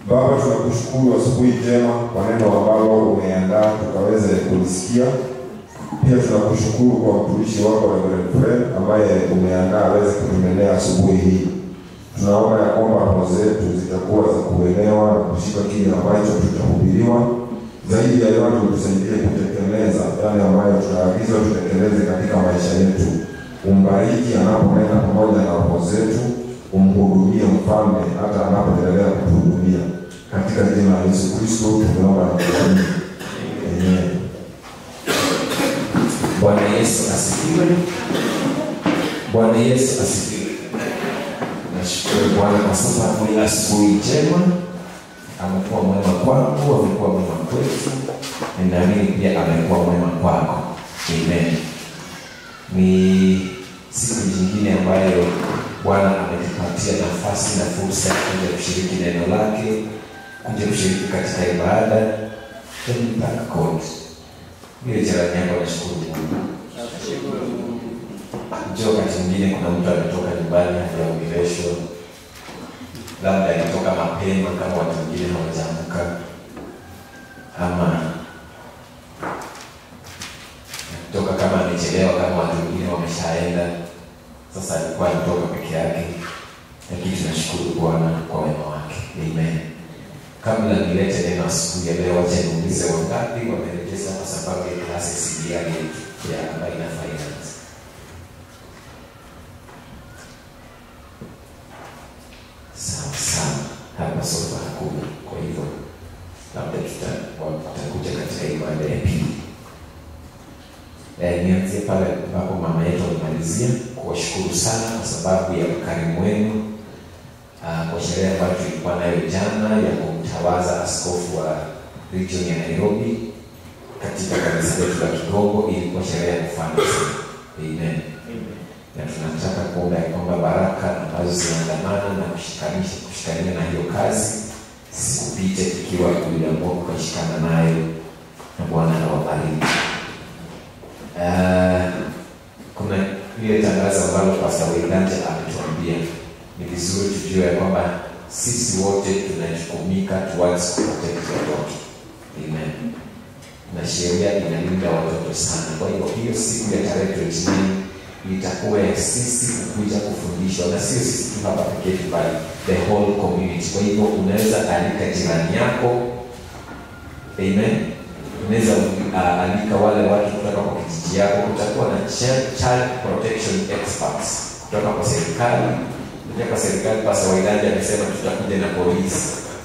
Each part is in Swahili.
Baba, tunakushukuru asubuhi njema kwa neno ambalo umeandaa tukaweze kulisikia. Pia tunakushukuru kwa mtumishi wako Reverend Fred ambaye umeandaa aweze kutumenea asubuhi hii. Tunaomba ya kwamba roho zetu zitakuwa za kuelewa na kushika kile ambacho tutahubiriwa. Zaidi ya yote, utusaidie kutekeleza yale ambayo tunaagizwa tutekeleze katika maisha yetu. Umbariki anaponena pamoja na roho zetu, umhudumie mfalme hata anapoendelea kutuhudumia. Katika jina la Yesu Kristo tumeomba na kuamini. Amen. Bwana Yesu asifiwe. Bwana Yesu asifiwe. Nashukuru Bwana kwa sababu ya asubuhi njema. Amekuwa mwema kwangu, amekuwa mwema kwetu, na naamini pia amekuwa mwema kwako. Amen. Ni siku nyingine ambayo Bwana ametupatia nafasi na fursa ya kuja kushiriki neno lake, kuja kushiriki katika ibada. Can you thank God? Ile jirani yako nashukuru Mungu. Njoo wakati mwingine kuna mtu ametoka nyumbani hajaongeleshwa, labda alitoka mapema kama watu wengine hawajaamka, ama kutoka kama amechelewa kama watu wengine wameshaenda. Sasa alikuwa anatoka peke yake, lakini tunashukuru Bwana kwa wema wake. Amen. Kabla nilete neno asubuhi ya leo, wacha niulize wangapi wamerejeza kwa sababu ya klasi sigiani ya ambayo ina finance. Sawa sawa, hapa sofa hakuna, kwa hivyo labda tuta- watakuja katika ibada ya pili. Eh, nianzie pale ambapo mama yetu alimalizia kuwashukuru sana kwa sababu ya ukarimu wenu Ah, kwa sherehe ambayo tulikuwa nayo jana ya kumtawaza askofu wa region ya Nairobi katika kanisa letu la Kigongo. Ilikuwa sherehe ya kufana sana. Amen. Na tunataka kuomba ya kwamba baraka ambazo zinaandamana na kushikanisha kushikania na hiyo kazi sikupite ikiwa uliamua kukashikana nayo, na Bwana awabariki. Ah, kuna ile tangazo ambalo Pastor Wendanja ametuambia ni vizuri tujue ya kwamba sisi wote tunajukumika towards kuprotect watoto. Amen. Na sheria inalinda watoto sana. Kwa hiyo hiyo siku ya tarehe 29 itakuwa ya sisi kukuja kufundishwa, na sio sisi tu hapa pekee yetu, bali the whole community. Kwa hivyo unaweza alika jirani yako, amen. Unaweza uh, alika wale watu kutoka kwa kijiji yako. Kutakuwa na child, child protection experts kutoka kwa serikali kuja kwa serikali. Pasa Waidaji amesema tutakuja na polisi,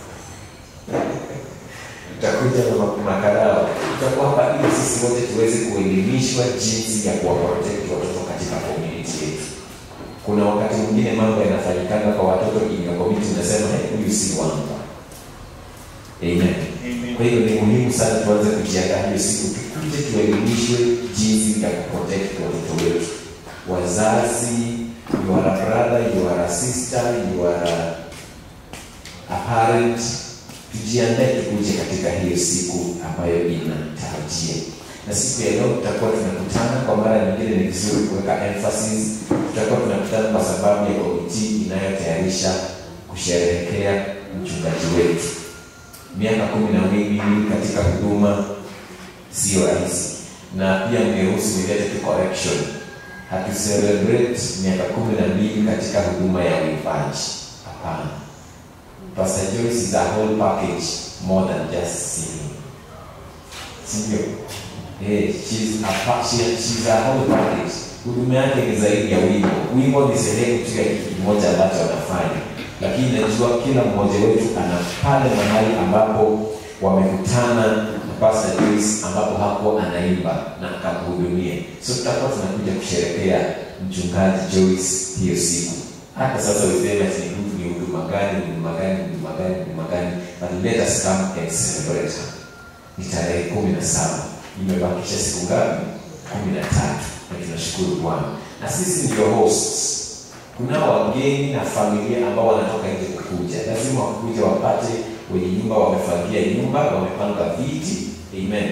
tutakuja na ma- makarao, tutakuwa hapa ili sisi wote tuweze kuelimishwa jinsi ya kuwaprotect watoto katika community yetu. Kuna wakati mwingine mambo yanafanyikana kwa watoto in your community, unasema hey, huyu si wangu. Amen. Kwa hiyo ni muhimu sana tuanze kujiandaa hiyo siku, tukuje tuelimishwe jinsi ya kuprotect watoto wetu. Wazazi, you are a brother, you are a sister, you are a, a parent. Tujiandae tukuje katika hiyo siku ambayo inatarajia, na siku ya leo tutakuwa tunakutana kwa mara nyingine. Ni vizuri kuweka emphasis, tutakuwa tunakutana kwa sababu ya komiti inayotayarisha kusherehekea mchungaji wetu miaka kumi na mbili katika huduma sio rahisi, na pia mgeruhusu nilete tu correction. Hatu celebrate miaka kumi na mbili katika huduma ya uimbaji. Hapana, Pastor Joyce is a whole package more than just singing, sindio? Eh, she's a pa- she- she's a whole package. Huduma yake ni zaidi ya wimbo. Wimbo ni sehemu tu ya kitu kimoja ambacho anafanya lakini najua kila mmoja wetu ana pale mahali ambapo wamekutana na Pastor Joyce ambapo hapo anaimba na akamhudumia. So tutakuwa tunakuja kusherekea mchungaji Joyce hiyo siku. Hata sasa useme ati ni hudu ni huduma gani, ni huduma gani, ni huduma gani, ni huduma gani, but let us come and celebrate her. Ni tarehe kumi na saba imebakisha siku ngapi? kumi na tatu na tunashukuru Bwana na sisi ndio hosts kunao wageni na familia ambao wanatoka nje kukuja, lazima wakuja wapate wenye nyumba wamefagia nyumba, wamepanga viti. Amen.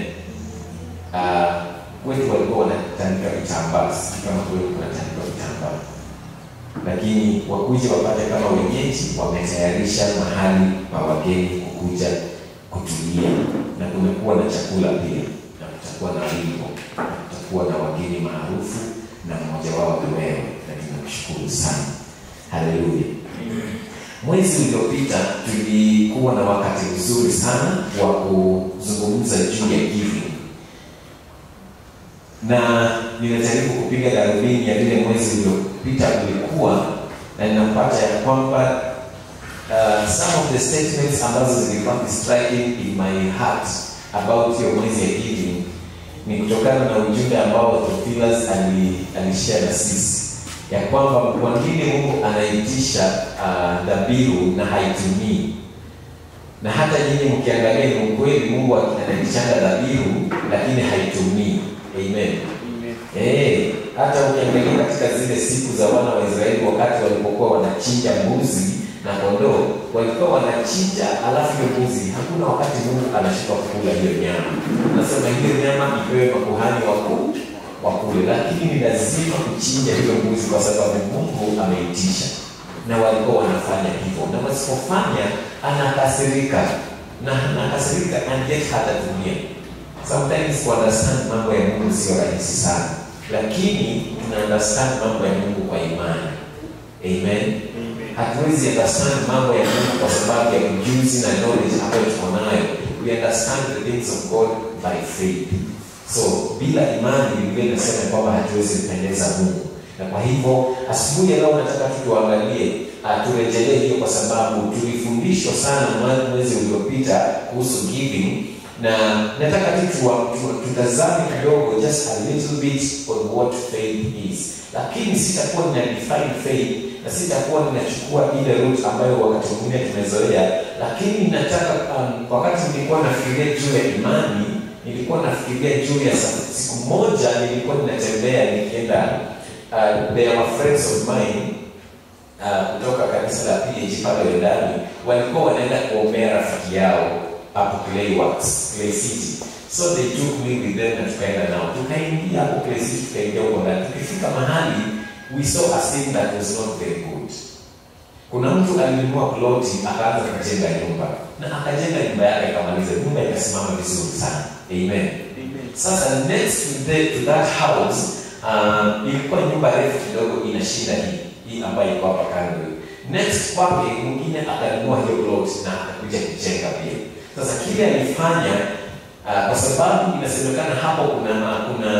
Uh, wetu walikuwa wanatandika vitambaa, sijui kama kweli kunatandika vitambaa lakini wakuja wapate kama wenyeji wametayarisha mahali pa wageni kukuja kutulia, na kumekuwa na chakula pia, na kutakuwa na wimbo, na kutakuwa na wageni maarufu, na mmoja wao ni wewe, na tunakushukuru sana. Haleluya. Mwezi uliopita tulikuwa na wakati mzuri sana wa kuzungumza juu ya giving, na ninajaribu kupiga darubini ya vile mwezi uliopita ulikuwa, na ninapata ya kwamba uh, some of the statements ambazo zilikuwa striking in my heart about hiyo mwezi ya giving ni kutokana na ujumbe ambao Theophilus ali alishare na sisi ya kwamba kwa nini Mungu anaitisha uh, dhabihu na haitumii na hata nyinyi mkiangalia ni ukweli, Mungu anaitishanga dhabihu lakini haitumii. Amen. Eh, hata ukiangalia katika zile siku za wana wa Israeli wakati walipokuwa wanachinja mbuzi na kondoo, walikuwa wanachinja, alafu hiyo mbuzi, hakuna wakati Mungu anashika kukula hiyo nyama. Nasema hiyo nyama ipewe makuhani wakuu wakule, lakini ni lazima kuchinja hiyo mbuzi kwa sababu Mungu ameitisha, na walikuwa wanafanya hivyo, na wasipofanya anakasirika, na anakasirika and yet hatatumia. Sometimes ku understand mambo ya Mungu sio rahisi sana, lakini tuna understand mambo ya Mungu kwa imani. Amen. Hatuwezi understand mambo ya Mungu kwa sababu ya ujuzi na knowledge ambayo tuko nayo. We understand the things of God by faith. So bila imani, Biblia inasema kwamba hatuwezi kupendeza Mungu, na kwa hivyo asubuhi ya leo nataka tu tuangalie, uh, turejelee hiyo, kwa sababu tulifundishwa sana mwezi uliopita kuhusu giving, na nataka tu tuwa- tu- tutazame kidogo just a little bit on what faith is, lakini sitakuwa nina define faith na sitakuwa ninachukua ile route ambayo wakati mwingine tumezoea, lakini nataka um, wakati nilikuwa nafikiria juu ya imani nilikuwa nafikiria juu ya sa- siku moja nilikuwa ninatembea nikienda uh, there were friends of mine uh, kutoka kanisa la PAG pale Wendani walikuwa wanaenda kuombea rafiki yao hapo Clayworks, Clay City. So they took me with them na tukaenda nao. Tukaingia hapo Clay City, tukaingia huko ndani. Tukifika mahali we saw a scene that was not very good. Kuna mtu alinunua ploti akaanza kujenga nyumba na akajenga nyumba yake akamaliza, nyumba ikasimama vizuri sana. Amen. Sasa next to, the, to that house uh, ilikuwa nyumba refu kidogo inashinda hii hii ambayo iko hapa kando hii. Next kwake mwingine akanunua hiyo plot na akakuja kujenga pia. Sasa kile alifanya uh, kwa sababu inasemekana hapo kuna kuna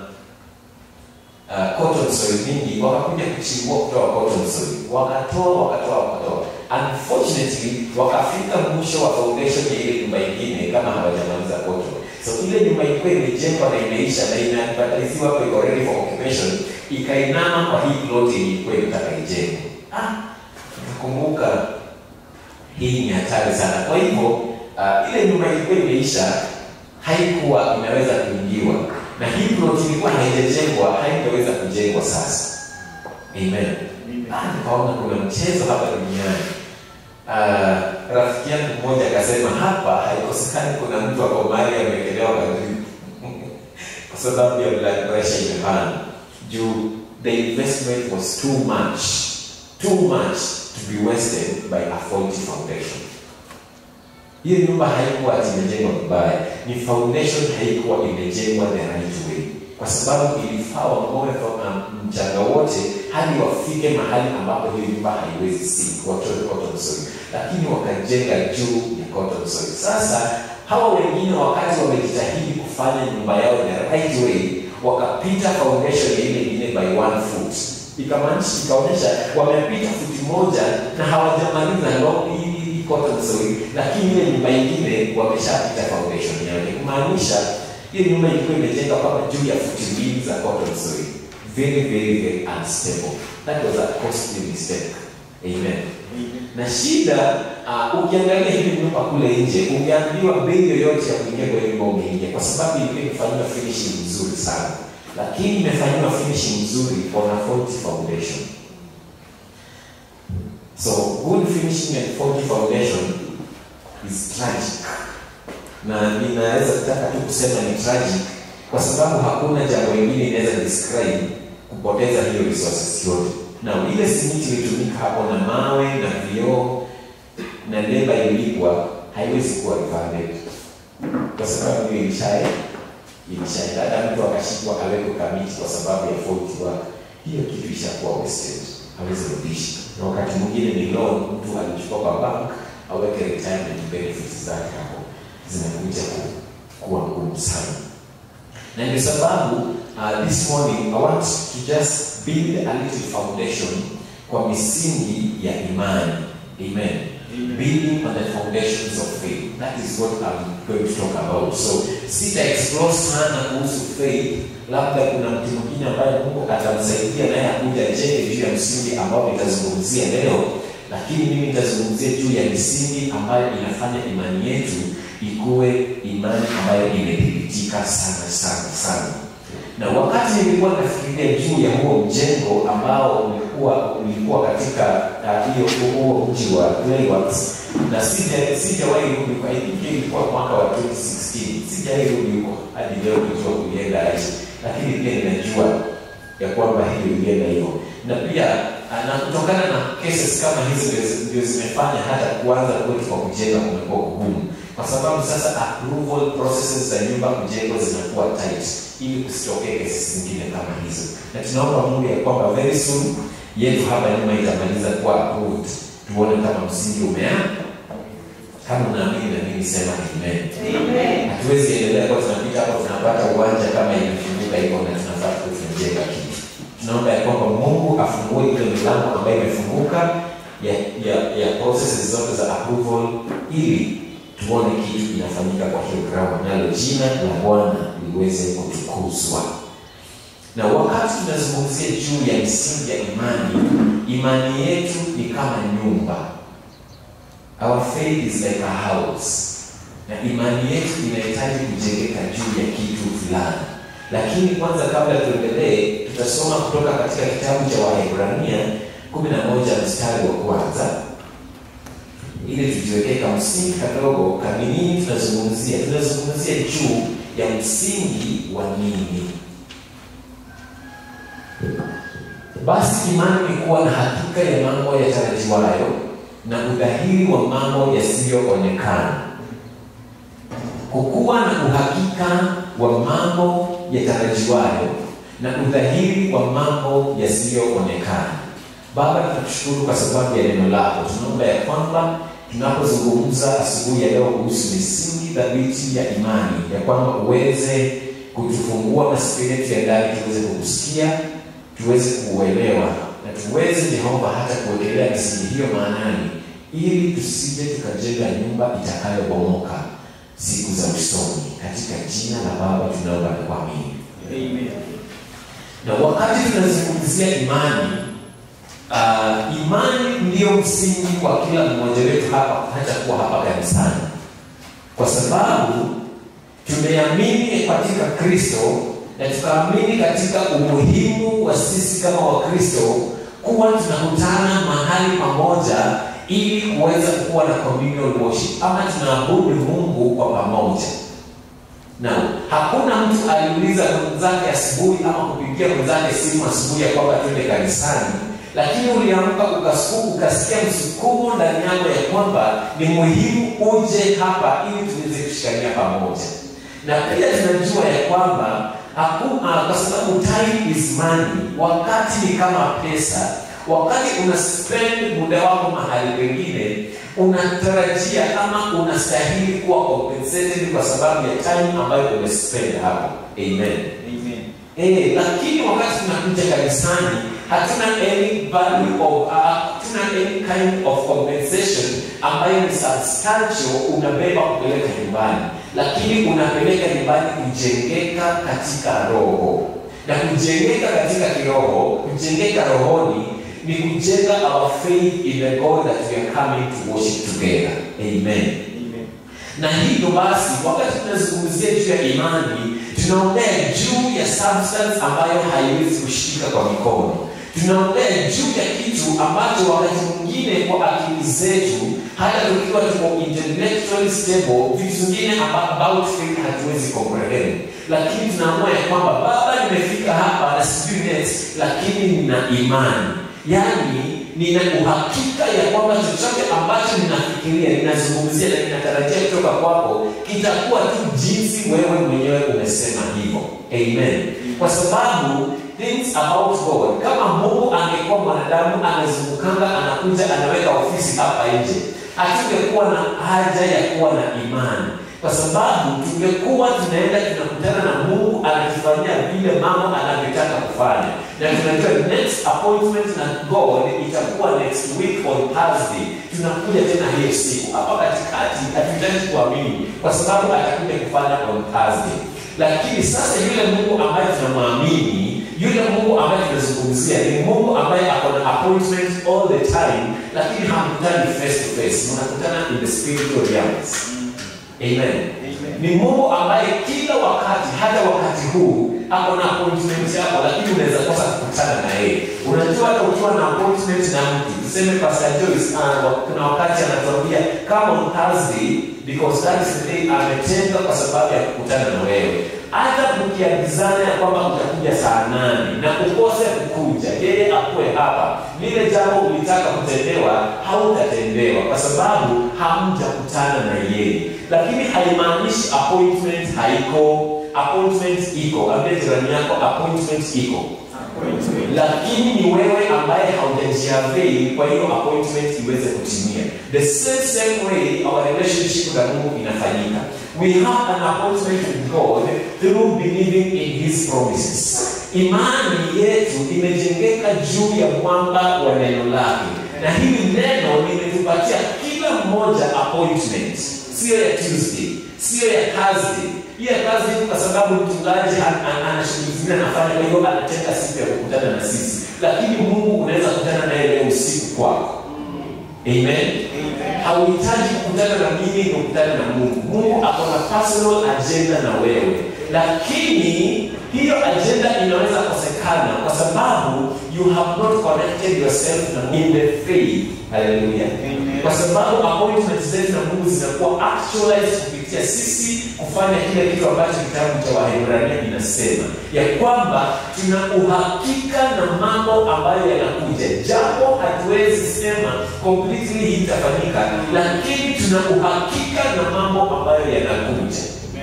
uh, cotton soil mingi, wakakuja kuchimbua kutoa cotton soil, wakatoa wakatoa wakatoa. Unfortunately wakafika mwisho wa foundation ya ile nyumba ingine kama hawajamaliza cotton. So ile nyumba ilikuwa imejengwa na imeisha na imeadvertisiwa hapo iko ready for occupation, ikainama kwa hii plot yenye ilikuwa inataka ijengwe. Ah, nikakumbuka hii ni hatari sana. Kwa hivyo uh, ile nyumba ilikuwa imeisha, haikuwa inaweza kuingiwa na hii plot ilikuwa haijajengwa, haingeweza kujengwa sasa. Amen. Ah, nikaona kuna mchezo hapa duniani. Uh, rafiki yangu mmoja akasema hapa haikosekani kuna mtu ako mahali amewekelewa kwa drip kwa sababu ya blood pressure imepanda juu the investment was too much too much to be wasted by a faulty foundation hiyo nyumba haikuwa ati imejengwa vibaya ni foundation haikuwa imejengwa the right way kwa sababu ilifaa wang'oe from mchanga wote hadi wafike mahali ambapo hiyo nyumba haiwezi sink watoe cotton soil lakini wakajenga juu ya cotton soil sasa hawa wengine wakati wamejitahidi kufanya nyumba yao the right way wakapita foundation ya ile ingine by one foot ikamaanisha ikaonyesha wamepita futi moja na hawajamaliza long hii hii cotton soil lakini ile nyumba ingine wameshapita foundation yake kumaanisha hiyo nyumba ilikuwa imejengwa kama juu ya futi mbili za cotton soil very very very unstable that was a costly mistake amen na shida uh, ukiangalia hivi nyumba kule nje ungeambiwa bei yoyote ya kuingia kwa hiyo nyumba ungeingia kwa sababu ilikuwa imefanyiwa finishing nzuri sana lakini imefanyiwa finishing nzuri on a faulty foundation so good finishing and faulty foundation is tragic na ninaweza kutaka tu kusema ni tragic kwa sababu hakuna jambo lingine inaweza describe kupoteza hiyo resources yote na ile simiti ilitumika hapo na mawe na vioo na leba ilipwa haiwezi kuwa refunded kwa sababu hiyo ilishae ilishaenda hata mtu akashikwa awekwe kamiti kwa sababu ya fault work hiyo kitu ishakuwa wasted hawezi rudisha na wakati mwingine ni loan mtu alichukua kwa bank aweke retirement benefits zake hapo zinakuja ku, kuwa ngumu sana na ndio sababu uh, this morning I want to just build a little foundation kwa misingi ya imani amen building on the foundations of faith that is what I'm going to talk about so sita explore sana kuhusu faith labda kuna mtu mwingine ambaye mungu atamsaidia naye akuja jenge juu ya msingi ambao nitazungumzia leo lakini mimi nitazungumzia juu ya misingi ambayo inafanya imani yetu ikuwe imani ambayo imedhibitika sana sana sana na wakati nilikuwa nafikiria juu ya huo mjengo ambao ulikuwa ulikuwa katika uh, hiyo huo mji wa Clayworks na sija sijawahi rudi kwa I think ilikuwa mwaka wa 2016 sijawahi rudi huko hadi leo kujua kulienda aje lakini pia ninajua ya kwamba hiyo ilienda hivyo na pia uh, na kutokana na cases kama hizo ndio- ndio zimefanya hata kuanza kwetu kwa kujenga kumekuwa kugumu kwa sababu sasa approval processes za nyumba kujengwa zinakuwa tight ili kusitokee kesi zingine kama hizo na tunaomba mungu ya kwamba very soon yetu hapa nyuma itamaliza kuwa approved tuone kama msingi umea kama unaamini na mimi sema amen hatuwezi endelea kwa tunapita hapo tunapata uwanja kama imefunguka hivyo na tunafaa tuwe tunajenga kitu tunaomba ya kwamba mungu afungue ile milango ambayo imefunguka ya, ya, ya processes zote za approval ili tuone kitu inafanyika kwa hiyo ground nalo jina la bwana liweze kutukuzwa na wakati tunazungumzia juu ya misingi ya imani imani yetu ni kama nyumba our faith is like a house na imani yetu inahitaji kujengeka juu ya kitu fulani lakini kwanza kabla tuendelee tutasoma kutoka katika kitabu cha wahebrania 11 mstari wa kwanza ili tujiwekee kamsingi kadogo kaminini tunazungumzia tunazungumzia juu ya msingi wa nini basi imani ni kuwa na hakika ya mambo yatarajiwayo na udhahiri wa mambo yasiyoonekana kukuwa na uhakika wa mambo yatarajiwayo na udhahiri wa mambo yasiyoonekana baba tunakushukuru kwa sababu ya neno lako tunaomba ya kwamba tunapozungumza asubuhi ya leo kuhusu misingi thabiti ya imani ya kwamba uweze kutufungua masikio yetu ya ndani tuweze kukusikia tuweze kuuelewa na tuweze jehova hata kuwekelea misingi hiyo maanani ili tusije tukajenga nyumba itakayobomoka siku za usoni katika jina la baba tunaomba na kuamini na wakati tunazungumzia imani uh, imani ndiyo msingi kwa kila mmoja wetu hapa hata kuwa hapa kanisani kwa sababu tumeamini katika kristo na tukaamini katika umuhimu wa sisi kama wakristo kuwa tunakutana mahali pamoja ili kuweza kuwa na communal worship ama tunaabudu mungu kwa pamoja na hakuna mtu aliuliza mwenzake asubuhi ama kupigia mwenzake simu asubuhi ya kwamba twende kanisani lakini uliamka ukasuku ukasikia msukumo ndani yako ya kwamba ni muhimu uje hapa ili tuweze kushikania pamoja na pia tunajua ya kwamba hakuna kwa sababu time is money wakati ni kama pesa wakati una spend muda wako mahali pengine unatarajia ama unastahili kuwa compensated kwa sababu ya time ambayo umespend hapo amen Eh, lakini wakati tunakuja kanisani hatuna any value of uh, hatuna any kind of compensation ambayo ni substantial unabeba kupeleka nyumbani lakini unapeleka nyumbani kujengeka katika roho na kujengeka katika kiroho kujengeka rohoni ni kujenga our faith in the god that we are coming to worship together amen na hivyo basi wakati tunazungumzia juu ya imani tunaongea juu ya substance ambayo haiwezi kushika kwa mikono tunaongea juu ya kitu ambacho wakati mwingine kwa akili zetu hata tukiwa tuko intellectually stable vitu vingine aba- about faith hatuwezi comprehend lakini tunaamua ya kwamba baba nimefika hapa na sijui next lakini nina imani yaani nina uhakika ya kwamba chochote ambacho ninafikiria ninazungumzia na ninatarajia kutoka kwako kitakuwa tu jinsi wewe mwenyewe umesema hivyo amen kwa sababu things about god kama mungu angekuwa mwanadamu anazungukanga anakuja anaweka ofisi hapa nje hatungekuwa na haja ya kuwa na imani kwa sababu tungekuwa tunaenda tunakutana na mungu anatufanyia vile mambo anavyotaka kufanya na tunajua next appointment na god itakuwa next week on thursday tunakuja tena hiyo siku hapa katikati hatuhitaji kuamini kwa sababu atakuja kufanya on thursday lakini sasa yule mungu ambaye tunamwamini yule mungu ambaye tunazungumzia ni mungu ambaye ako na appointment all the time lakini hamkutani face to face mnakutana in the spiritual realms amen ni mungu ambaye kila wakati hata wakati huu ako na appointment yako lakini unaweza kosa kukutana na yeye unajua hata ukiwa na appointment na mtu tuseme pastor joyce uh, kuna wakati anatuambia kama on thursday because that is the day ametenga kwa sababu ya kukutana na wewe hata mkiagizana ya kwamba utakuja saa nane na ukose kukuja yeye akuwe hapa lile jambo ulitaka kutendewa hautatendewa kwa sababu hamjakutana na yeye lakini haimaanishi appointment haiko appointment iko ambie jirani yako appointment iko lakini ni wewe ambaye haujajiavei kwa hiyo appointment iweze kutimia the same same way our relationship na mungu inafanyika we have an appointment with god through believing in his promises imani yetu imejengeka juu ya mwamba wa neno lake na hili neno limetupatia kila mmoja appointment siyo ya tuesday siyo ya thursday hiyo ya kazi ni kwa sababu mchungaji ana shughuli zingine anafanya kwa hiyo anatenga siku ya kukutana na sisi lakini mungu unaweza kukutana naye leo usiku kwako amen hauhitaji kukutana na mimi ndio kukutana na mungu mungu ako na personal agenda na wewe lakini hiyo agenda inaweza kosekana kwa sababu you have not connected yourself na in the faith haleluya kwa sababu appointment zetu na mungu zinakuwa actualized kupitia sisi kufanya kile kitu ambacho kitabu cha wahebrania inasema ya kwamba tuna uhakika na mambo ambayo yanakuja japo hatuwezi sema completely hii itafanyika lakini tuna uhakika na mambo ambayo yanakuja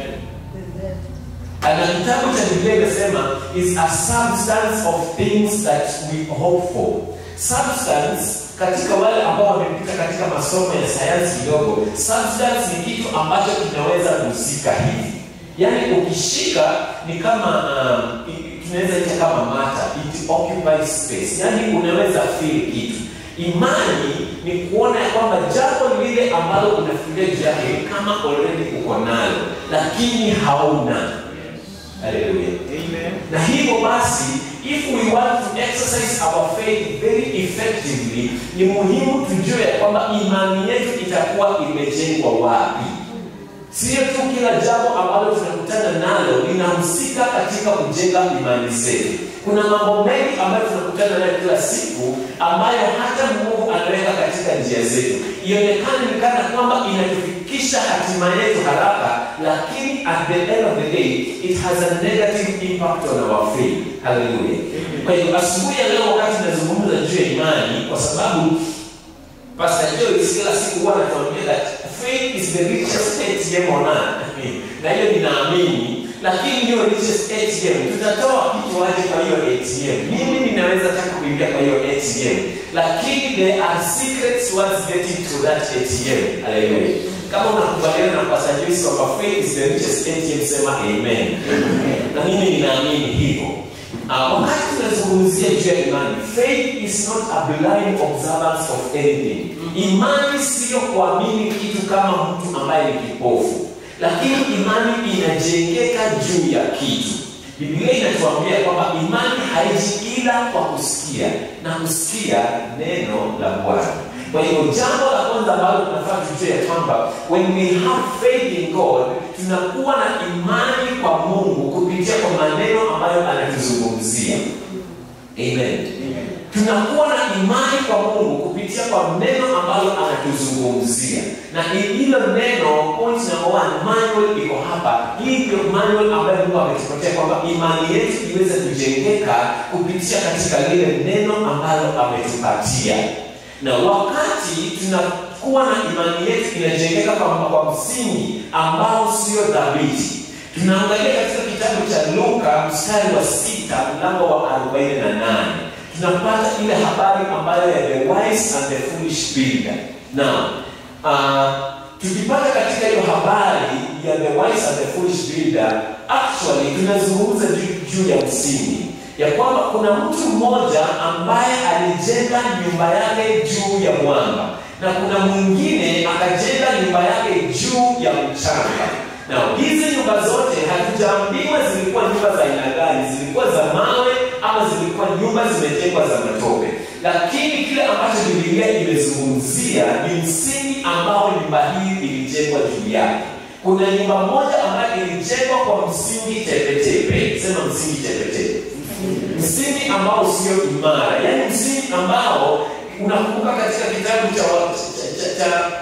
na kitabu cha biblia inasema is a substance of things that we hope for substance katika wale ambao wamepita katika masomo ya sayansi kidogo substance ni kitu ambacho kinaweza kuhusika hivi yaani ukishika ni kama um, tunaweza ita kama mata it occupies space yaani unaweza feel kitu imani ni kuona ya kwamba jambo lile ambalo unafikiria juu yake ni kama already uko nalo lakini hauna haleluya na hivyo basi if we want to exercise our faith very effectively ni muhimu tujue ya kwamba imani yetu itakuwa imejengwa wapi sio tu kila jambo ambalo tunakutana nalo linahusika katika kujenga imani zetu kuna mambo mengi ambayo tunakutana nayo kila siku ambayo hata mungu anaweka katika njia zetu ionekane ni kana kwamba inatufikisha hatima yetu haraka lakini at the end of the day it has a negative impact on our faith haleluya kwa hiyo asubuhi ya leo wakati nazungumza juu ya imani kwa sababu Pastor Joyce kila siku huwa anatuambia that faith is the richest ATM on earth. na hiyo ninaamini, lakini hiyo richest ATM tutatoa kitu aje kwa hiyo ATM? Mimi ninaweza taka kuingia kwa hiyo ATM, lakini there are secrets towards getting to that ATM. Haleluya. Kama unakubaliana na Pastor Joyce kwamba faith is the richest ATM, sema amen. Na mimi ninaamini hivyo. Uh, wakati tunazungumzia juu ya imani faith is not a blind observance of anything imani siyo kuamini kitu kama mtu ambaye ni kipofu lakini imani inajengeka juu ya kitu biblia inatuambia kwamba imani haiji ila kwa kusikia na kusikia neno la bwana kwa hiyo jambo la kwanza ambalo tunafaa tujue ya kwamba when we have faith in god tunakuwa na imani kwa mungu kupitia kwa maneno ambayo anatuzungumzia amen tunakuwa na imani kwa mungu kupitia kupitia kwa neno ambalo anatuzungumzia na hilo neno point number one manual iko hapa hii ndio manual ambayo mungu ametupatia kwamba imani yetu iweze kujengeka kupitia katika lile neno ambalo ametupatia na wakati tunakuwa na imani yetu inajengeka kwa, kwa msingi ambao sio dhabiti tunaangalia katika kitabu cha luka mstari wa sita mlango wa 48 tunapata ile habari ambayo ya the wise and the foolish builder now uh, tukipata katika hiyo habari ya the wise and the foolish builder actually tunazungumza juu, juu ya msingi ya kwamba kuna mtu mmoja ambaye alijenga nyumba yake juu ya mwamba na kuna mwingine akajenga nyumba yake juu ya mchanga na hizi nyumba zote hatujaambiwa zilikuwa nyumba za aina gani zilikuwa za mawe ama zilikuwa nyumba zimejengwa za matope lakini kile ambacho bibilia imezungumzia ni msingi ambao nyumba hii ilijengwa juu yake kuna nyumba moja ambayo ilijengwa kwa msingi tepetepe sema msingi tepetepe msingi ambao sio imara yaani msingi ambao unakumbuka katika kitabu cha, cha, cha, cha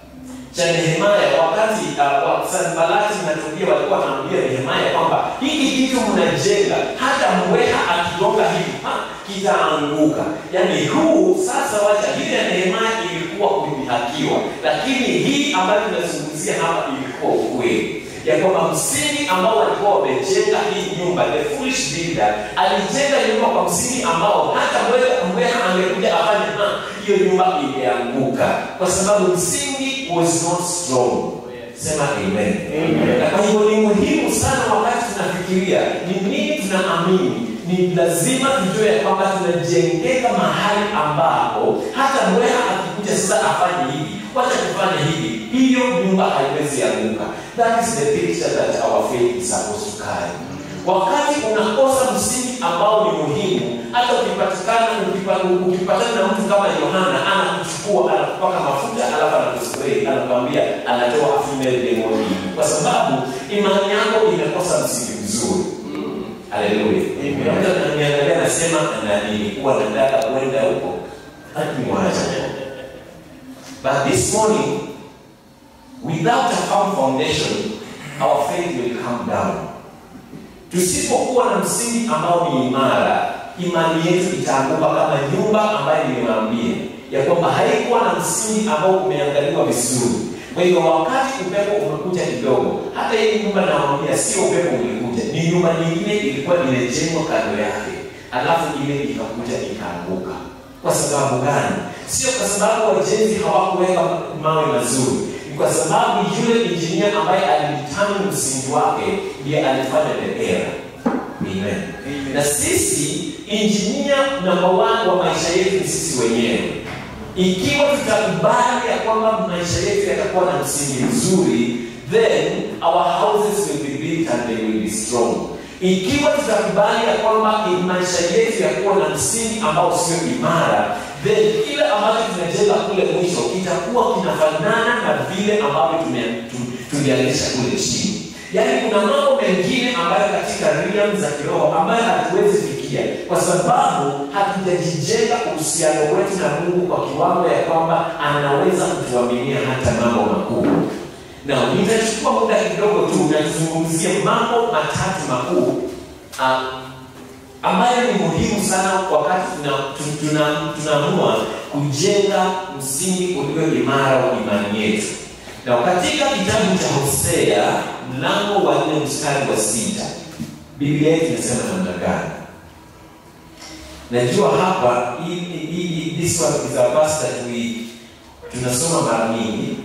cha Nehemaya wakati uh, Sanbalati na Tobia walikuwa wanaambia Nehemaya kwamba hiki kitu mnajenga, hata mbweha akigonga hivi kitaanguka. Yaani huu sasa, wacha hili ya Nehemaya ilikuwa kudhihakiwa, lakini hii ambayo tunazungumzia hapa ilikuwa ukweli ya kwamba msingi ambao walikuwa wamejenga hii nyumba, the foolish builder alijenga nyumba kwa msingi ambao hata mbweha angekuja afanye hiyo nyumba imeanguka, kwa sababu msingi was not strong. Sema amen. amen. Na kwa hivyo ni muhimu sana wakati tunafikiria ni nini tunaamini, ni lazima tujue ya kwamba tunajengeka mahali ambapo hata mbweha akikuja sasa afanye hivi, wacha kufanya hivi, hiyo nyumba haiwezi anguka. That is the picture that our faith is supposed to carry. Wakati unakosa msingi ambao ni muhimu, hata ukipatikana ukipatana na mtu kama Yohana anakuchukua anakupaka mafuta alafu anakuspray anakwambia anatoa female demon kwa sababu imani yako imekosa msingi mzuri. Haleluya. Mtu ananiangalia anasema na nilikuwa nataka kwenda huko. Hakimwacha. But this morning without a firm foundation our faith will come down. Tusipokuwa na msingi ambao ni imara, imani yetu itaanguka kama nyumba ambayo nimewaambia ya kwamba haikuwa na msingi ambao umeangaliwa vizuri. Kwa hiyo wakati upepo umekuja kidogo, hata hii nyumba nawaambia, sio upepo ulikuja, ni nyumba nyingine ilikuwa imejengwa kando yake, alafu ile ikakuja ikaanguka. Kwa sababu gani? Sio kwa sababu wajenzi hawakuweka mawe mazuri, ni kwa sababu yule injinia ambaye alidetermine msingi wake ndiye alifanya the error. Amen. Amen. Na sisi injinia namba one wa maisha yetu ni sisi wenyewe. Ikiwa tutakubali ya kwamba maisha yetu yatakuwa na msingi mzuri, then our houses will be built and they will be strong. Ikiwa tutakubali ya kwamba maisha yetu yakuwa na msingi ambao sio imara, then kile ambacho tunajenga kule mwisho kitakuwa kinafanana na vile ambavyo tulianzisha kule chini. Yaani kuna mambo mengine ambayo katika realm za kiroho ambayo hatuwezi fikia kwa sababu hatujajijenga uhusiano wetu na Mungu kwa kiwango ya kwamba anaweza kutuaminia hata mambo makuu. Na nitachukua muda kidogo tu na tuzungumzie mambo matatu makuu uh, ambayo ni muhimu sana wakati tunaamua tuna, tuna kujenga msingi ulio imara wa imani yetu. Na katika kitabu cha Hosea mlango wa nne mstari wa sita Biblia yetu inasema namna gani? Najua hapa hii this one is a verse that we tunasoma mara nyingi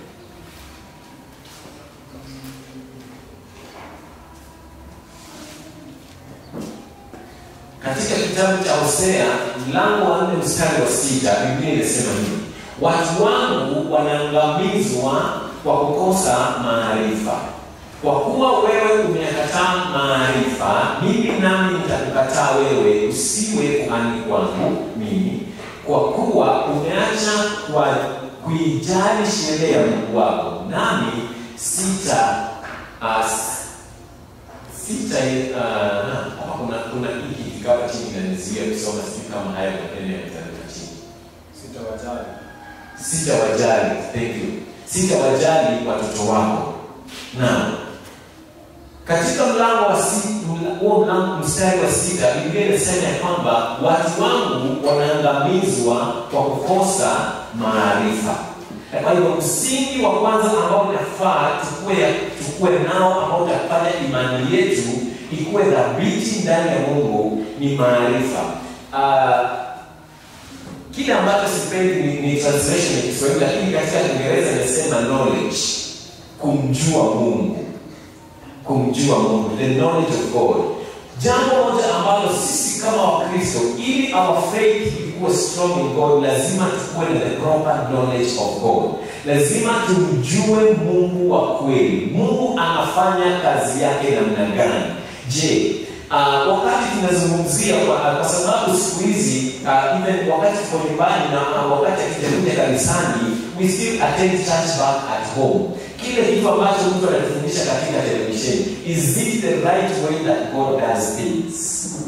katika kitabu cha Hosea mlango wa nne mstari wa sita Biblia inasema hivi, watu wangu wanaangamizwa kwa kukosa maarifa. Kwa kuwa wewe umeyakataa maarifa, mimi nami nitakukataa wewe, usiwe kuhani kwangu mimi, kwa kuwa umeacha kwa kuijali sheria ya Mungu wako, nami sita uh, sita uh, kuna kuna hiki kikawa chini inanizuia kusoma, sijui kama haya maneno yametaruka chini Sitawajali. sitawajali thank you sitawajali watoto wako na katika mlango wa si- mla- huo mlango mstari wa sita biblia inasema ya kwamba watu wangu wanaangamizwa kwa kukosa maarifa Na kwa hivyo msingi wa kwanza ambao inafaa tukue, tukue nao ambao utafanya imani yetu ikuwe dhabiti ndani ya mungu ni maarifa uh, kile ambacho sipendi ni, ni translation ya kiswahili lakini katika kiingereza inasema knowledge kumjua mungu kumjua mungu the knowledge of god jambo moja ambalo sisi kama wakristo ili our faith ikuwe strong in god lazima tukuwe na the proper knowledge of god lazima tumjue mungu wa kweli mungu anafanya kazi yake namna gani je Uh, wakati tunazungumzia kwa, kwa sababu siku hizi uh, even wakati tuko nyumbani na uh, wakati akijakuja kanisani we still attend church back at home kile kitu ambacho mtu anatufundisha katika televisheni is it the right way that god does things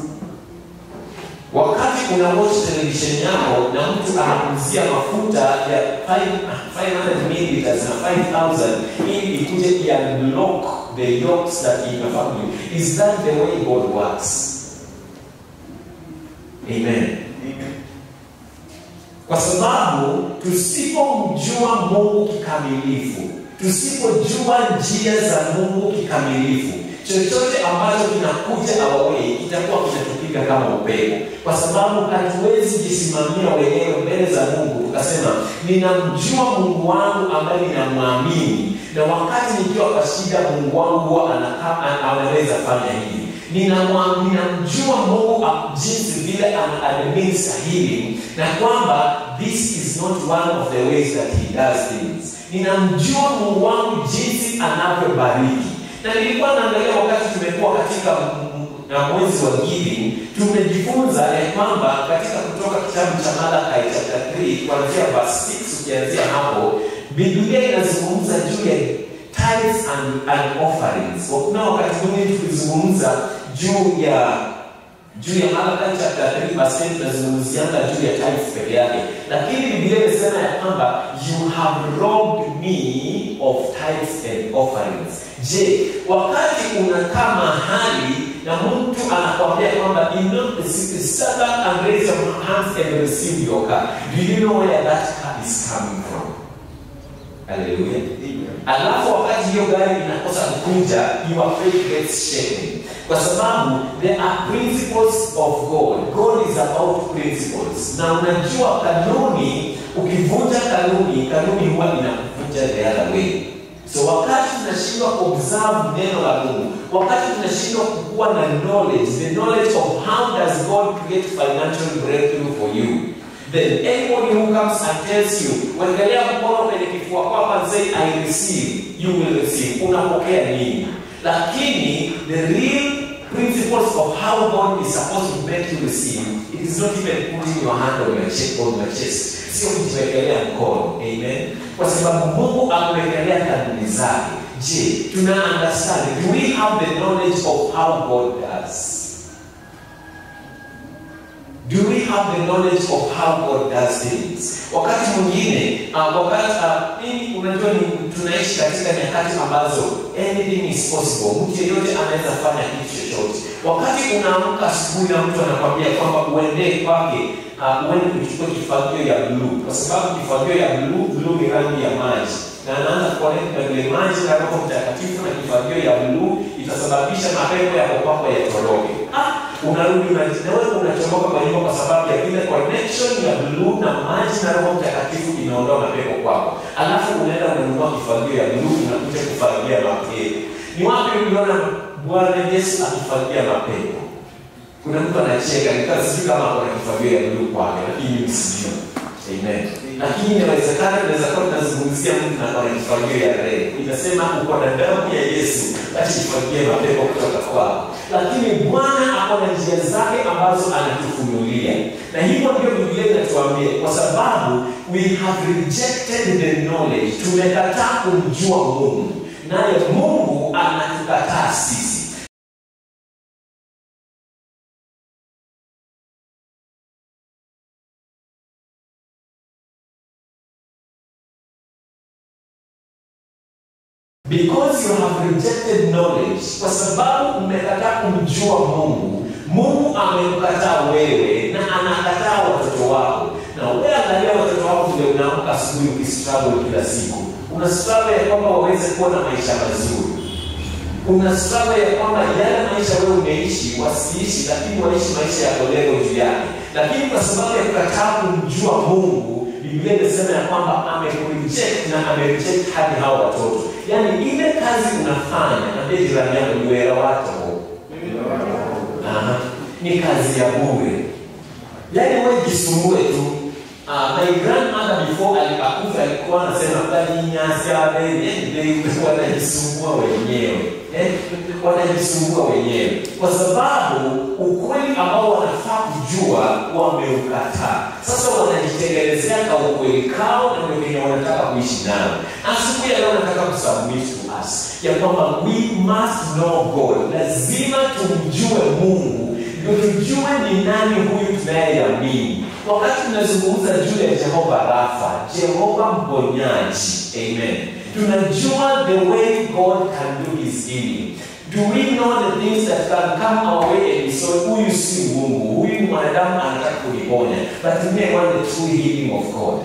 wakati una watch television yako na mtu anakuzia mafuta ya 500 milliliters na 5000 ili ikuje iunlock the yokes that in your family is that the way god works amen kwa sababu tusipomjua mungu kikamilifu tusipojua njia za mungu kikamilifu chochote ambacho kinakuja awawei kitakuwa kinatupiga kama upepo kwa sababu hatuwezi jisimamia wenyewe mbele za mungu tukasema ninamjua mungu wangu ambaye ninamwamini na wakati nikiwa kwa shida mungu wangu huwa anakaa- ana- anaweza fanya hivi Ninamwa- ninamjua mungu am- jinsi vile ana administer healing na kwamba this is not one of the ways that he does things ninamjua mungu wangu jinsi anavyobariki na nilikuwa naangalia wakati tumekuwa katika m- m- na mwezi wa giving tumejifunza ya kwamba katika kutoka kitabu cha malakai chapter 3 kuanzia verse 6 ukianzia hapo biblia inazungumza juu ya tithes and, and offerings kuna wakati mwingine tulizungumza juu ya juu ya Malachi chapter 3 verse 10 tunazungumzianga juu ya tithes peke yake lakini biblia imesema ya kwamba you have robbed me of tithes and offerings je wakati unakaa mahali na mtu anakwambia kwamba "You know, stand up and raise your hands and receive your car do you know where that car is coming from haleluya alafu wakati hiyo gari inakosa kukuja your faith gets shaken kwa sababu there are principles of god god is about principles na unajua kanuni ukivunja kanuni kanuni huwa inakuvunja the other way so wakati tunashindwa kuobserve neno la mungu wakati tunashindwa kukuwa na knowledge the knowledge of how does god create financial breakthrough for you then anybody who comes and tells you wekelea mkono kwenye kifua kwako and say i receive you will receive unapokea nini lakini the real principles of how god is supposed to make you receive it is not even putting your hand on your chest, on your chest sio kujiwekelea mkono amen kwa sababu mungu amewekelea kanuni zake je tuna understand do we have the knowledge of how god does do we have the knowledge of how god does things wakati mwingine uh, wakati uh, mimi unajua ni tunaishi katika nyakati ambazo anything is possible mtu yeyote anaweza fanya kitu chochote wakati unaamka asubuhi na mtu anakwambia kwamba uendee kwake uh, uende kuchukua kifagio ya bluu kwa sababu kifagio ya bluu bluu ni rangi ya maji na anaanza kuoneka vile maji na roho mtakatifu na kifagio ya bluu itasababisha mapepo ya kwako yatoroke ah, unarudi unaji- na wewe unachomoka kwa nyumba kwa sababu ya ile connection ya bluu na maji na roho mtakatifu inaondoa mapepo kwako alafu unaenda unanunua kifagio ya bluu unakuja kufagia mapepo ni wapi uliona bwana yesu akifagia mapepo kuna mtu anacheka nikaa sijui kama akona kifagio ya bluu kwake lakini mimi sijui amen lakini inawezekana inaweza kuwa tunazungumzia mtu na akona kifagio ya rei inasema uko na damu ya yesu basi kifagie mapepo kutoka kwako lakini bwana akona njia zake ambazo anatufunulia na hivyo ndio biblia inatuambia kwa sababu we have rejected the knowledge tumekataa kumjua mungu naye mungu anatukataa sisi because you have rejected knowledge kwa sababu mmekataa kumjua mungu mungu amekukataa wewe na anakataa watoto wako na wewe angalia watoto wako vile unaamka asubuhi ukistruggle kila siku una struggle ya kwamba waweze kuwa na maisha mazuri una struggle ya kwamba yale maisha wewe umeishi wasiishi lakini waishi maisha ya kolego juu yake lakini kwa sababu ya kukataa kumjua mungu biblia imesema ya kwamba amekureject na amereject hadi hao watoto yaani ile kazi unafanya ambie jirani yako ni wera wako Aha. ni kazi ya bure yaani wewe jisumbue tu Uh, my grandmother before alikufa alikuwa anasema kalinyasa bebe wanajisumbua wenyewe eh? wanajisumbua wenyewe kwa sababu ukweli ambao wanafaa kujua wameukataa sasa wanajitengenezea ka ukweli kao na ndio wenye wanataka kuishi nao asubuhi ya leo nataka kusubmit to us ya kwamba we must know god lazima tumjue mungu ndio tujue ni nani huyu tunayeamini wakati tunazungumza juu ya jehova rafa jehova mponyaji amen tunajua the way god can do his healing do we know the things that can come our way and so huyu si mungu huyu mwanadamu anataka kuniponya but me I want the true healing of god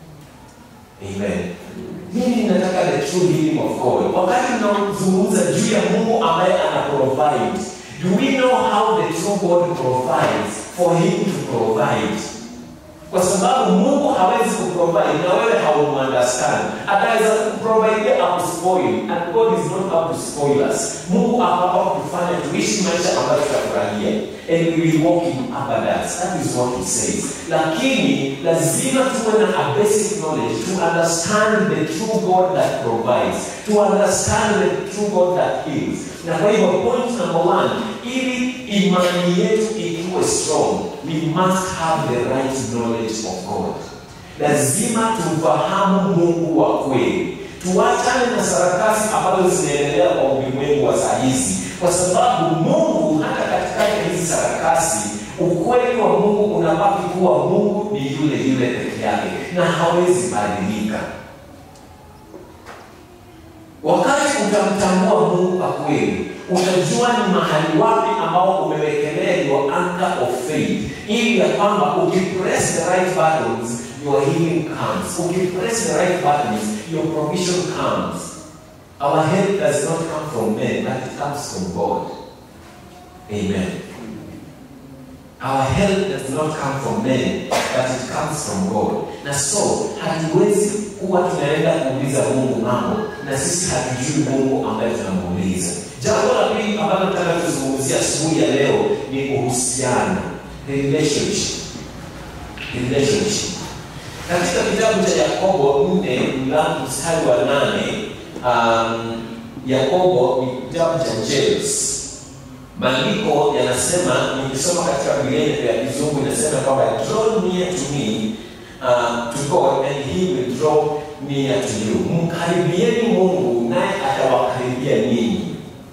amen mimi nataka the true healing of god wakati tunazungumza juu ya mungu ambaye ana provide do we know how the true god provides for him to provide kwa sababu mungu hawezi kuprovide na wewe haumuunderstand ataweza kuprovide akuspoil and god is not up to spoil us mungu akapa kufanya tuishi maisha ambayo tutafurahia and we will walk in abundance that is what he says lakini lazima tuwe na a basic knowledge to understand the true god that provides to understand the true god that heals na kwa hivyo point number one ili imani yetu ikiwe strong we must have the right knowledge of god lazima tumfahamu mungu wa kweli tuachane na sarakasi ambazo zinaendelea kwa ulimwengu wa saa hizi kwa sababu mungu hata katikati ya hizi sarakasi ukweli wa mungu unabaki kuwa mungu ni yule yule peke yake na hawezi badilika wakati utamtambua mungu kwa kweli utajua ni mahali wapi ambao umewekelea your anchor of faith ili ya kwamba ukipress the right buttons your healing comes ukipress the right buttons your provision comes our help does not come from men but it comes from god amen Our help does not come from men, but it comes from God. Na so hatuwezi kuwa tunaenda kuuliza Mungu mambo na sisi hatujui Mungu ambaye tunamuuliza. Jambo la pili ambalo nataka tuzungumzia asubuhi ya leo ni uhusiano, relationship. Relationship. Katika kitabu cha Yakobo 4 mlango mstari wa nane um, Yakobo ni kitabu cha James maandiko yanasema nikisoma katika biblia ya kizungu inasema kwamba draw near to me uh, to god and he will draw near to you mkaribieni mungu naye atawakaribia ninyi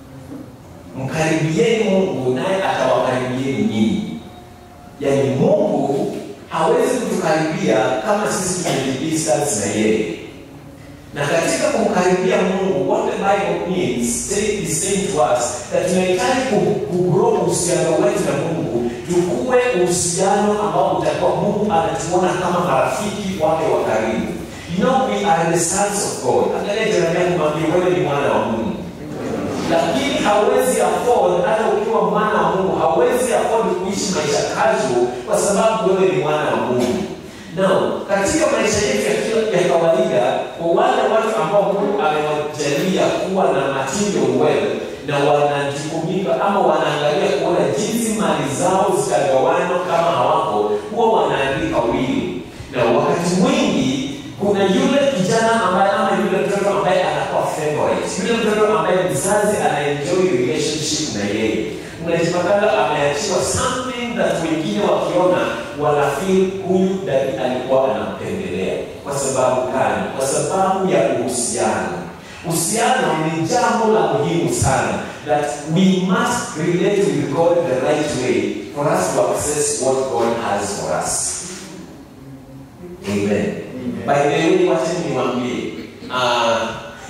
mkaribieni mungu naye atawakaribieni nyinyi yaani mungu hawezi kutukaribia kama sisi tumejidistance na yeye na katika kumkaribia mungu what the bible means say- is saying to us that tunahitaji ku- kugrow uhusiano wetu na mungu tukuwe uhusiano ambao utakuwa mungu anatuona kama marafiki wake wa karibu you know we are the sons of god angalia jirani yako mwambie wewe ni mwana wa mungu lakini hauwezi afford hata ukiwa mwana wa mungu hauwezi afford kuishi maisha casual kwa sababu wewe ni mwana wa mungu Now, katika maisha yetu ya kila ya kawaida, kwa wale watu ambao Mungu amewajalia kuwa na material wealth na wanajukumika ama wanaangalia kuona jinsi mali zao zitagawanywa kama hawako, huwa wanaandika wili. Na wakati mwingi kuna yule kijana ambaye ama yule mtoto ambaye anakuwa favorite, yule mtoto ambaye mzazi anaenjoy relationship na yeye unajipatana ameachiwa something that wengine wakiona wanafeel huyu dadi alikuwa anampendelea kwa sababu gani kwa sababu ya uhusiano uhusiano ni jambo la muhimu sana that we must relate with god the right way for us to access what god has for us amen by the way wacha niwaambie uh,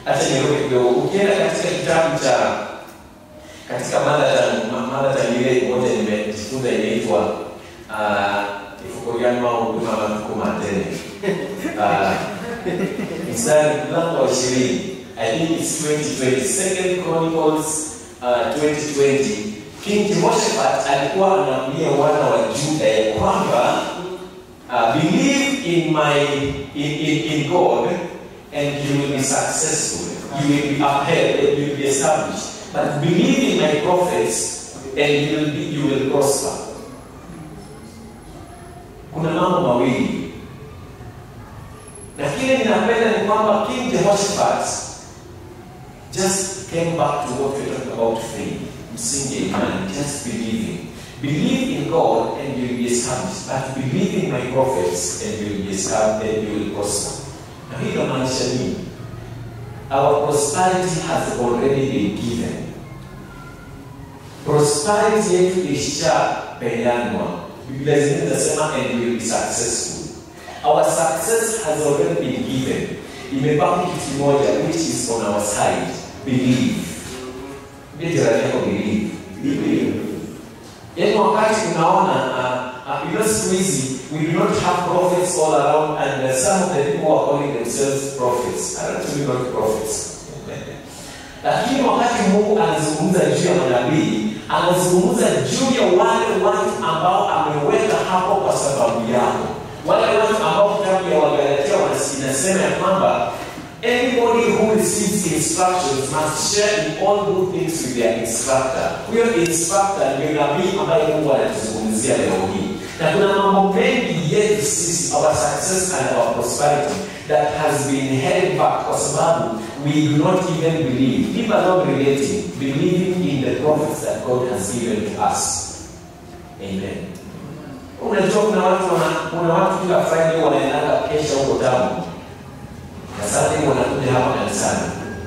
Acha nirudi kidogo. Ukienda katika kitabu cha katika mada ta mada ta ile moja nimejifunza inaitwa uh, ifukoriano au huduma matuko matene uh, mstari mlango wa ishirini I think it's 2020 Second Chronicles uh, 2020 King Jehoshaphat alikuwa anaambia wana wa Juda ya kwamba uh, believe in my in, in, in God and you will be successful you will be upheld and you will be established but believe in my prophets and you will be, you will prosper kuna mambo mawili na kile ninapenda ni kwamba King Jehoshaphat just came back to what we're talking about faith msingi ya imani just believing believe in God and you will be established but believe in my prophets and you will be established and you will prosper na hii inamaanisha nini our prosperity has already been given prosperity yetu ishapeanwa biblia zingine zinasema and you will be successful our success has already been given imebaki kitu kimoja which is on our side believe Mbie jirani yako believe believe yaani wakati unaona uh, uh, you know siku hizi we do not have prophets all around and uh, some of the people who are calling themselves prophets are actually not prophets lakini wakati mungu anazungumza juu ya manabii anazungumza juu ya wale watu ambao ameweka hapo kwa sababu yako wale watu ambao kitabu ya wagalatia inasema ya kwamba Anybody who receives instructions must share in all good things with their instructor. Huyo instructor ndio nabii ambaye Mungu anatuzungumzia leo hii, na kuna mambo mengi yetu sisi, our success and our prosperity that has been held back kwa sababu we do not even believe, people are not relating, believing in the prophets that God has given to us. Amen. Unajua kuna watu wana, kuna watu kila Friday wanaendaga kesha huko tamu na sasa hivi wanakuja hapa kanisani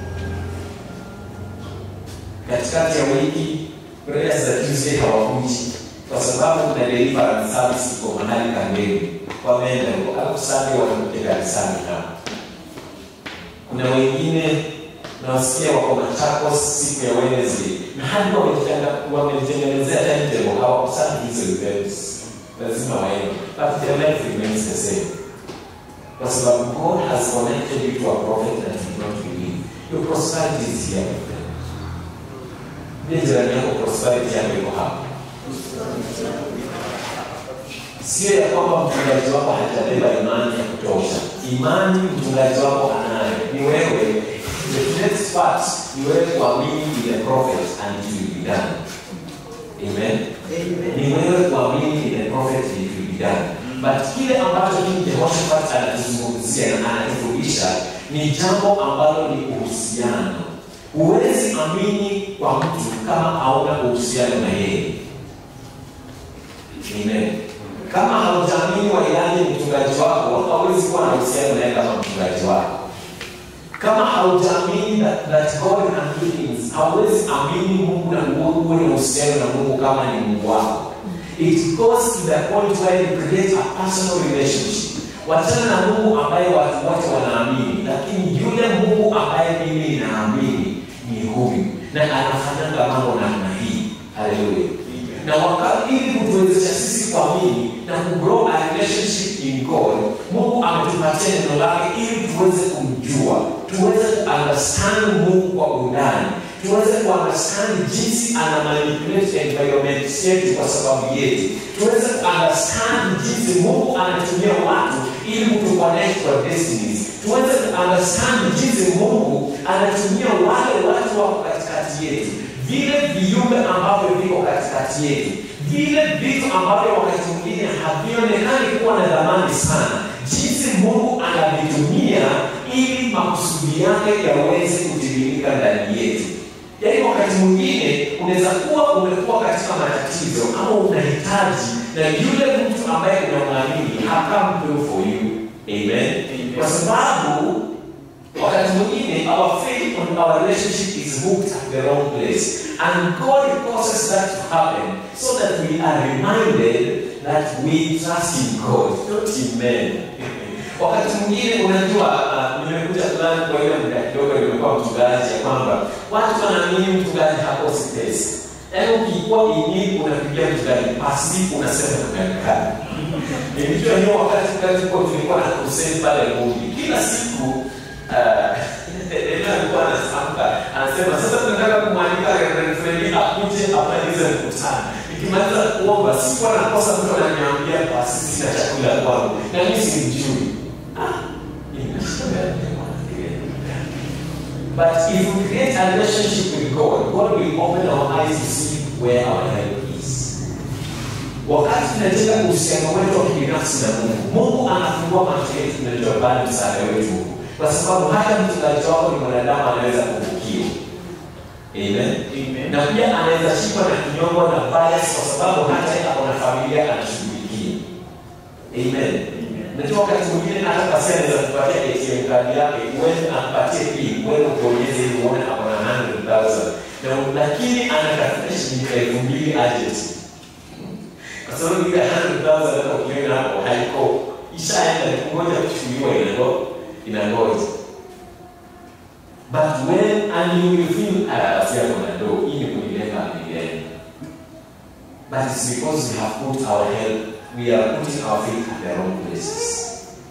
katikati ya wiki prayers za Tuesday hawakuji kwa sababu kuna deliverance service iko mahali kambeni wameenda huko alafu Sunday wanakuja kanisani hapa kuna wengine nawasikia wako Machakos siku ya Wednesday na hadi wametengenezea timetable hawakusanyi hizo events lazima waende but their life remains the same kwa sababu God has connected you to a prophet that you don't believe. Your prosperity is here with them. Ndiye jirani yako prosperity yako iko hapa. Sio ya kwamba mchungaji wako hajabeba imani ya kutosha. Imani mchungaji wako anayo. Ni wewe. The next part ni wewe kuamini in the prophet and it will be done. Amen. Ni wewe kuamini in the prophet and it will be done but kile ambacho King Jehoshaphat anatuzungumzia na anatufundisha ni jambo ambalo ni uhusiano. Huwezi amini kwa mtu kama hauna uhusiano na yeye. Amen. Kama haujaamini wailani mchungaji wako, hauwezi kuwa na uhusiano naye kama mchungaji wako. Kama haujaamini that, that God can do things, hauwezi amini Mungu na uwe na uhusiano na Mungu kama ni Mungu wako. It goes to the point where you create a personal relationship. Wachana na Mungu ambaye watu wote wanaamini, lakini yule Mungu ambaye mimi ninaamini ni huyu na anafanyanga mambo namna hii. Haleluya! Na wakati ili kutuwezesha sisi kuamini na kugrow a relationship in God, Mungu ametupatia neno lake ili tuweze kumjua, tuweze kuunderstand Mungu kwa undani tuweze kuunderstand jinsi ana manipulate environment yetu kwa sababu yetu, tuweze kuunderstand jinsi Mungu anatumia watu ili kutuconnect kwa destinies, tuweze kuunderstand jinsi Mungu anatumia wale watu wako katikati yetu, vile viumbe ambavyo viko katikati yetu, vile vitu ambavyo wakati mwingine havionekani kuwa na dhamani sana, jinsi Mungu anavitumia ili makusudi yake yaweze kutimilika ndani yetu. Yaani wakati mwingine unaweza kuwa umekuwa katika matatizo ama unahitaji na yule mtu ambaye unamwamini hakampe for you. Amen. Kwa sababu wakati mwingine our faith on our relationship is hooked at the wrong place and God causes that to happen so that we are reminded that we trust in God, not in men. wakati mwingine unajua uh, nimekuja fulani kwa ile muda kidogo nimekuwa nimekuwa mchungaji ya kwamba watu wanaamini mchungaji hakosi pesa yaani ukikuwa ini unapigia mchungaji pasi unasema tumekaa nilijua hiyo wakati kazi kwa tulikuwa na kuseni pale Mungu kila siku Ela alikuwa anasamka anasema sasa tunataka kumwalika Reverend Freddy akuje amalize mkutano. Nikimaliza kuomba sikuwa nakosa mtu ananiambia basi sina chakula kwangu na mimi simjui. Ah, But if we create a relationship with God, God will open our eyes to see where our help is. Wakati tunajenga uhusiano wetu wa kibinafsi na Mungu, Mungu anafungua macho yetu tunajua bali msaada wetu huko kwa sababu hata mchungaji wako ni mwanadamu anaweza kuvukiwa Amen. Amen. na pia anaweza shikwa na kinyongo na bias kwa sababu hata yeye ako na familia anashughulikia Amen. Najua wakati mwingine hata pasi anaweza kupatia ATM kadi yake uende ampatie pin uende ukionyeze ili uone ako na 100,000 na lakini anatafuta shilingi elfu mbili urgent kwa sababu ile 100,000 hata ukiona hapo haiko ishaenda ni kungoja kuchukuliwa inangoja inangoja but when and you will feel ah basi hapo na do hii ni kunilenga milele but it's because we have put our help we are putting our faith at the wrong places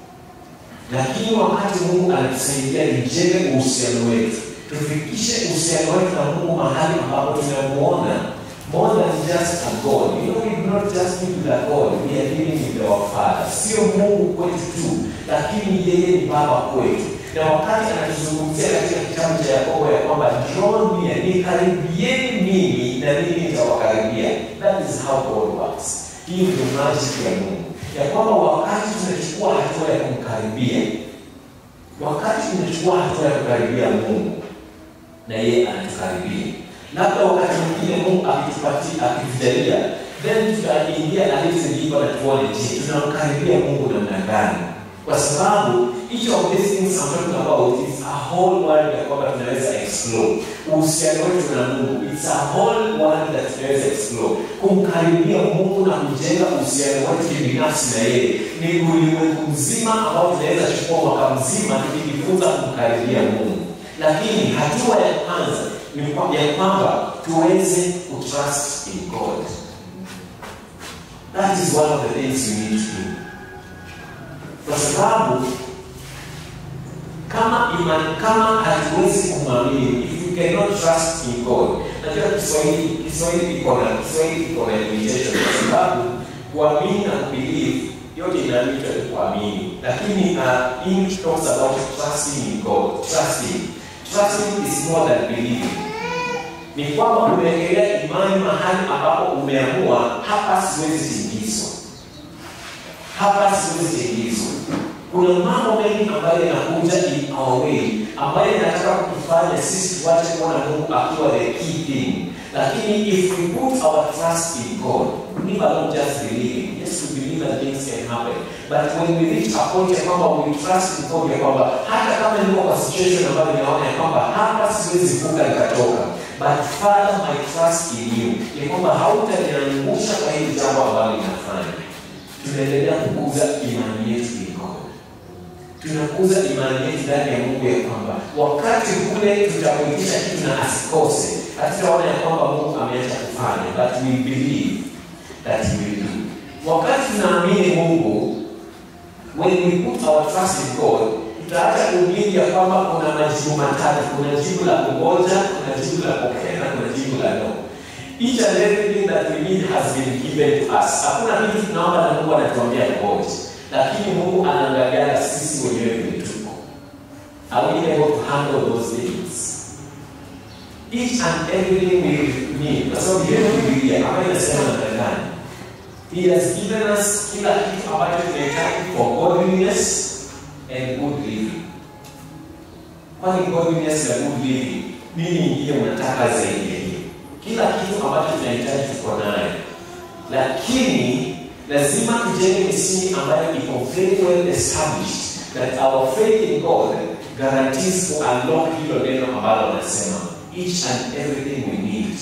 lakini wakati mungu anatusaidia tujenge uhusiano wetu tufikishe uhusiano wetu na mungu mahali ambapo tunamuona more than just a god you know we do not just live with a god we are living with our father sio mungu kwetu tu lakini yeye ni baba kwetu na wakati anatuzungumzia katika kitabu cha yakobo ya kwamba draw near nikaribieni mimi na mimi nitawakaribia that is how god works hiyo ndio magic ya mungu ya kwamba wakati tunachukua hatua ya kumkaribia wakati tunachukua hatua ya kukaribia mungu na yeye anatukaribia labda wakati mwingine mungu akitupatia akitujalia then tutaingia aliyezilipa na tuone je tunamkaribia mungu namna gani kwa sababu each of these things I'm talking about is a whole world ya kwamba tunaweza explore uhusiano wetu na mungu it's a whole world that tunaweza explore kumkaribia mungu na kujenga uhusiano wetu kibinafsi na yeye ni ulimwengu mzima ambao tunaweza chukua mwaka mzima tukijifunza kumkaribia mungu lakini hatua ya kwanza ni kwa- ya kwamba tuweze kutrust in god that is one of the things we need to do kwa sababu kama imani kama hatuwezi kumwamini if we cannot trust in god najua kiswahili kiswahili iko na kiswahili iko na limitation kwa sababu kuamini na kubelieve yote inaitwa ni kuamini lakini uh, english talks about trusting in god trusting trusting is more than believing ni kwamba umewekelea imani mahali ambapo umeamua hapa siwezi tingizwa hapa siwezi tingizwa kuna mambo mengi ambayo yanakuja in our way ambayo yanataka kutufanya sisi tuache kuona mungu akiwa the key thing lakini if we put our trust in god never not just believing yes we believe that things can happen but when we reach a point ya kwamba we trust in god ya kwamba hata kama niko kwa situation ambayo ninaona ya kwamba hapa siwezi vuka nikatoka but father my trust in you ni kwamba hautaniangusha kwa hili jambo ambalo linafanya tunaendelea kukuza imani yetu in god tunakuza imani yetu ndani ya mungu ya kwamba wakati kule tutakuitisha kitu na asikose hatutaona ya kwamba mungu ameacha kufanya but we believe that he will do wakati tunaamini mungu when we put our trust in god tutaacha kuamini ya kwamba kuna majibu matatu kuna jibu la kungoja kuna jibu la pokea na kuna jibu la no each and everything that we need has been given to us hakuna kitu tunaomba na mungu anatuambia ngoja lakini mungu anaangaliana sisi wenyewe vile tuko are we able to handle those things each and everything we need kwa sababu hiyo bibilia ambayo inasema namna gani he has given us kila kitu ambacho tunahitaji for godliness and good living kwani godliness na good living nini ingine unataka zaidi ya hiyo kila kitu ambacho tunahitaji tuko nayo lakini lazima tujenge misingi ambayo iko very well established that our faith in god guarantees to unlock hilo neno ambalo anasema each and everything we need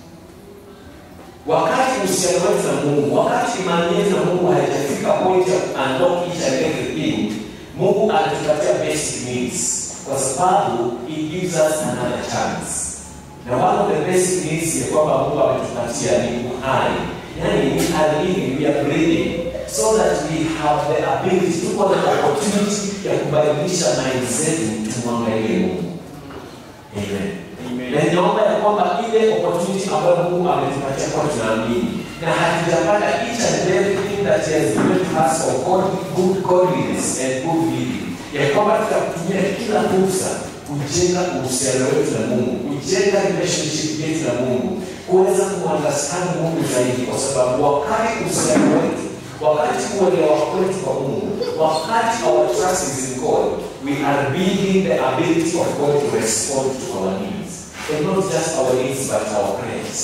wakati uhusiano wetu na mungu wakati imani yetu na mungu haijafika point ya unlock each and everything mungu anatupatia basic needs kwa sababu it gives us another chance na one of the basic needs ya kwamba mungu ametupatia ni uhai yani we are living we are breathing so that we have the ability tuko na opportunity ya kubadilisha mind zetu tumwangalie mungu amen na ninaomba ya kwamba ile opportunity ambayo mungu ametupatia kwa tunaamini na hatujapata each and everything that he has given to us for God, good godliness and good living ya kwamba tutatumia kila fursa kujenga uhusiano wetu na mungu kujenga relationship yetu na mungu kuweza kuunderstand mungu zaidi kwa sababu wakati uhusiano wetu wakati uelewa kwetu kwa mungu wakati our trust is in god we are building the ability of god to respond to our needs and not just our needs but our prayers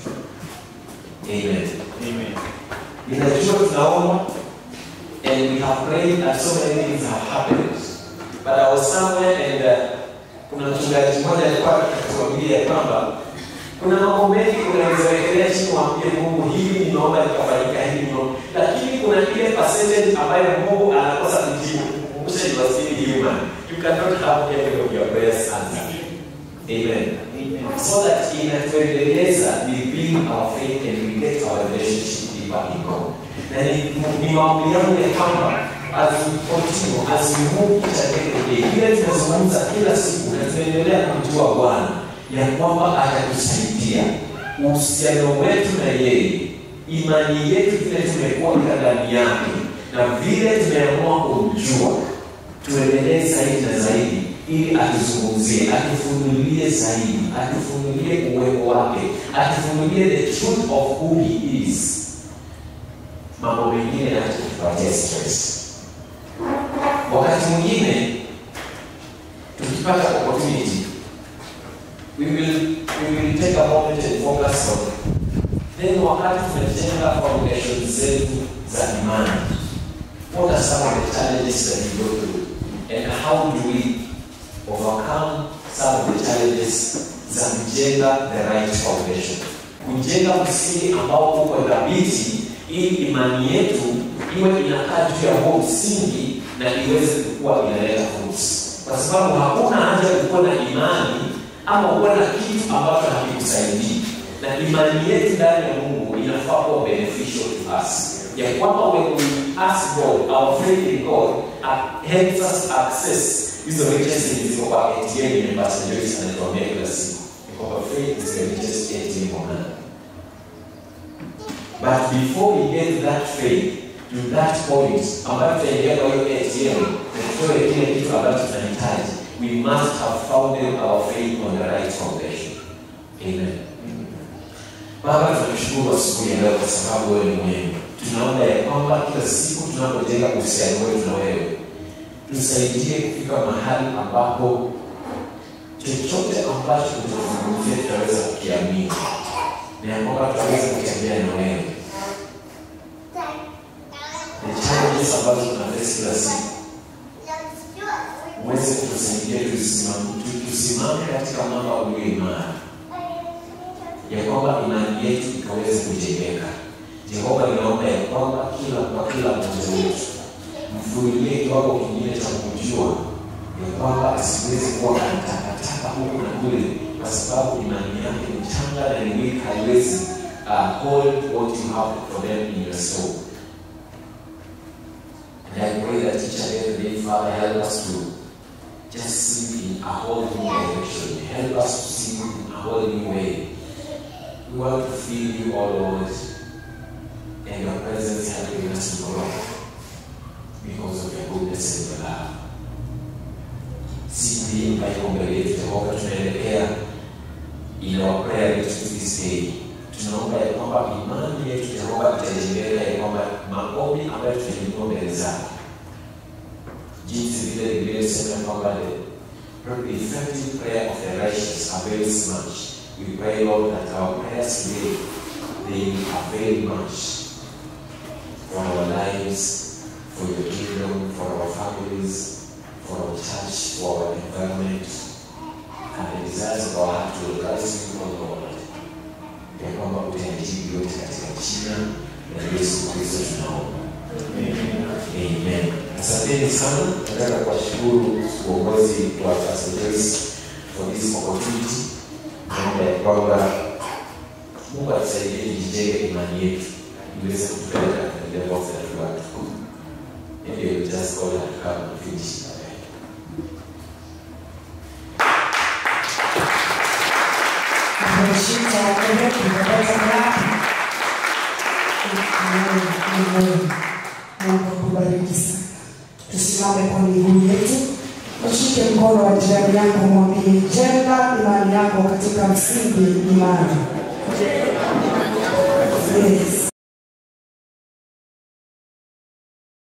amen ninajua tunaomba and we have prayed and so many things have happened but I was somewhere and uh, kuna mchungaji mmoja alikuwa akituambia kwamba kuna mambo mengi unaweza wekelea chini waambie Mungu hili ninaomba likafanyika hivi no lakini kuna ile percentage ambayo Mungu anakosa kujibu kukumbusha you are still human you cannot have every of your prayers answered amen so that inatuendeleza we build our faith and we get our relationship deeper in God na ni, ni maombi yangu ya kwamba as we continue as we move each and every day vile tunazungumza kila siku na tunaendelea kumjua Bwana ya kwamba atatusaidia uhusiano wetu na yeye imani yetu vile tumekuwa ndani yake na vile tumeamua kumjua tuendelee zaidi na zaidi ili atuzungumzie atufunulie zaidi atufunulie uwepo wake atufunulie the truth of who he is mambo mengine yatupatia stress wakati mwingine tukipata opportunity we will, we will take a moment and focus on then wakati tumejenga foundation zetu za imani what are some of the challenges that we go through and how do we overcome some of the challenges za kujenga the right foundation kujenga msingi ambao uko dhabiti ili imani yetu iwe inakaa juu ya huo msingi na iweze kuwa inaleta fruits kwa sababu hakuna haja ya kuwa na imani ama kuwa na kitu ambacho hakikusaidii na imani yetu ndani ya mungu inafaa kuwa beneficial to us ya kwamba when we ask god our faith in god uh, helps us access hizo riches zilizo kwa atm yenye pastor joyce anatuambia kila siku ni kwamba faith is the richest atm on earth But before we get that faith to that point ambayo tutaingia kwa hiyo ATM na tutoe kile kitu ambacho tunahitaji, we must have founded our faith on the right foundation. Amen. Baba, tunakushukuru asubuhi ya leo kwa sababu wewe ni mwema. Tunaomba ya kwamba kila siku tunapojenga uhusiano wetu na wewe, tusaidie kufika mahali ambapo chochote ambacho utazungumzia tutaweza kukiamini na ya kwamba tutaweza kutembea na wewe na challenges ambazo tunafesi kila siku uweze kutusaidia tusimame tusimame katika mambo ulio imara ya kwamba imani yetu ikaweze kujengeka jehova ninaomba ya kwamba kila kwa kila mmoja wetu mfunulie kiwango kingine cha kujua ya kwamba asiwezi kuwa anatakataka huku na kule kwa sababu imani yake ni changa na ni weak haiwezi uh, hold what you have for them in your soul and I pray that each and every day, Father, help us to just see in a whole new direction. Help us to see in a whole new way. We want to feel you, all Lord, and your presence helping us to grow because of your goodness and your love. Siku hii ambayo iko mbele yetu, Jehova, tunaelekea in our prayer to this day. Tunaomba ya kwamba imani yetu Jehova itajengeka ya kwamba maombi ambayo tunainua mbele zako jinsi vile vilivyosema kwamba the effective prayer of the righteous avails much. We pray, Lord, that our prayers today they will avail much for our lives, for your kingdom, for our families, for our church, for our environment, and the desires of our heart will rise you, O Lord. Ya kwamba utayajibu yote katika jina la Yesu Kristo tunaomba. Amen. Asanteni sana. Nataka kuwashukuru uongozi wa Pastor Joyce for this opportunity. Naomba ya kwamba Mungu atusaidie tujijenge imani yetu iweze kutupeleka katika level that we want to go. Maybe we just call her to come and finish. Ameshika wewe kupoteza ngapi? Amen. Amen. Mungu akubariki sana. Tusimame kwa miguu yetu, ushike mkono wa jirani yako, mwambie jenga imani yako katika msingi imara. Yes.